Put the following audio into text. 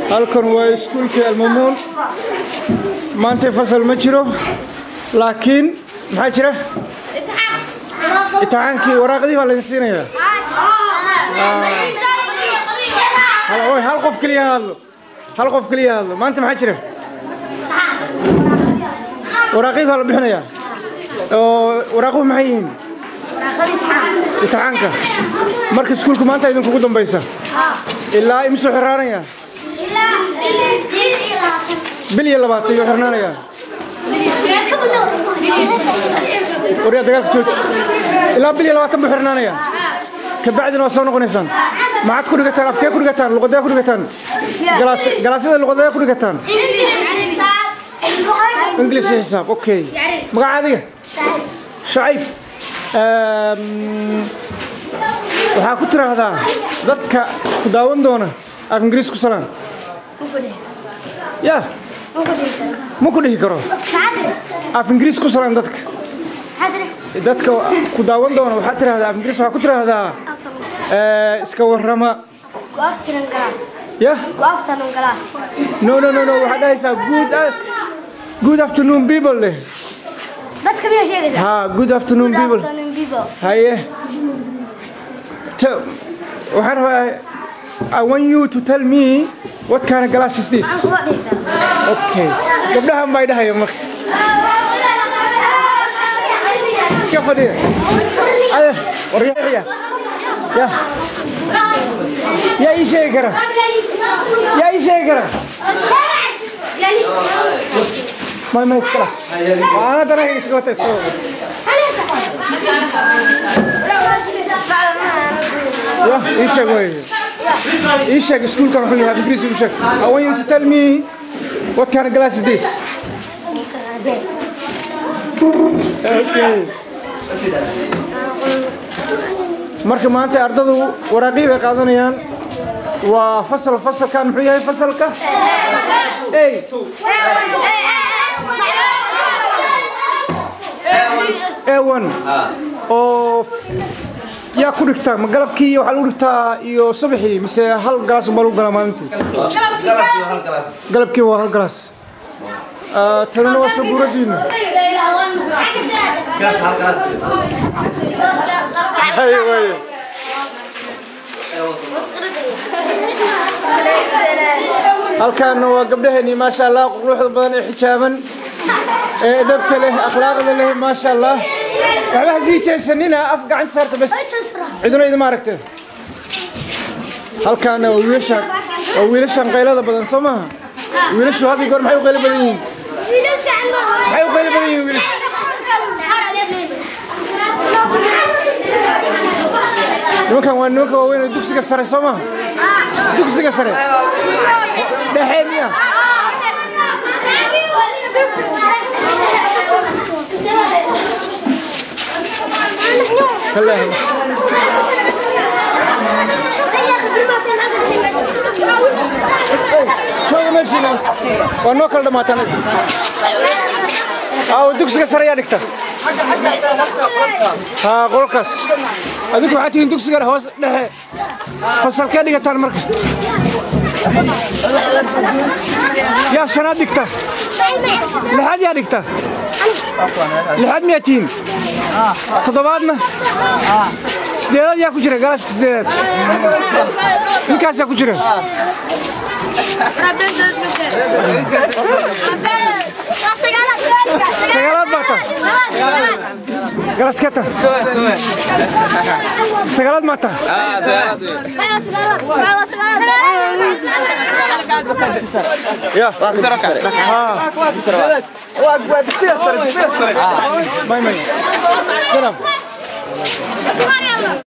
halkan waa iskuulkii almamuun maantay fasal ma jiro laakiin maxaa jira imtixaankii waraaqdii baa laydin siinayaa oy hal qof keliya ha hadlo hal qof keliya ha hadlo maanta maxaa jira waraaqdii baa la bixinayaa oo waraaquhu maxay yihiin imtixaanka marka iskuulku maanta idinkugu dambaysa ilaa imisuu xirnaanayaa bil iyo labaatan iyuu xirnaanayaa waryaa dagaalka jooji ilaa bil iyo labaatan buu xirnaanayaa kabacdina waa soo noqonaysaan maxaad ku dhigataan afkee ku dhigataan luqadee ku dhigataan galaasyada luqadee ku dhigataan ingilish iyo xisaab okay magaca adiga shacayb waxaa ku tiraahdaa dadka ku daawan doona af ingiriis ku salaan ya ma ku dhihi karo af ingiriis ku salaan dadka dadka ku daawan doona waxaa tiraahdaa af ingiriis waxaa ku tiraahdaa iska warrama ya no no no no waxaad dhahaysaa good good afternoon people leh dadka miyaa sheegaysaa ha good afternoon people afternoon people haye Tell- waxaan rabaa I want you to tell me what kind of glass is this aan kuma dhihi karo okay gabdhahan baa idhahaya marka iska fadhiya ade waryaaya ya yaa ii sheegi kara yaa ii sheegi kara may may iskala waana danaga iska wata iska wata ya ii sheeg wey ii sheeg iskuulkan wuxuu yahay ingiriisi u sheeg I want you to tell me what kind of glass is this okay marka maanta ardadu waraaqii bay qaadanayaan waa fasal fasalkan muxuu yahay fasalka ey a1 oo yaa ku dhigtaa ma galabkii waxaa lagu dhigtaa iyo subaxii mise hal galaas unbaa lagu galaa maalintii galabkii waa hal galaas Ah, tanina waa sabuuradiina hay waaye halkaana waa gabdhaheenii maasha allah quruxda badan ee xijaaban ee edabta leh akhlaaqda leh maasha allah waxba ha sii jeesanina af gacanta saarta bas ciduna idima aragte halkaana waa wiilashan waa wiilashan qaylada badan soo maaha wiilashu had iyo goor maxay u qaylo badan yihiin maxay u qaylo badan yihiin wiilashu nimankan waa nimanka waaweyn oo dugsiga sare soo maaha dugsiga sare dhexe miya kallaahi shooga meeshiina waa noo kala dhamaataan aawo dugsiga sare ayaa dhigta haa qolkaas adinku waxaad tihiin dugsiga hoos dhexe fasalkee dhigataan marka yaa shanaad dhigta lixaad yaa dhigta lixaad miyaa tihiin toddobaadna sideedaad yaa ku jira galaaska sideedaad ninkaasaa ku jira sagaalaad baa ta galaaskee ta sagaalaad maa ta ya haa may may salaam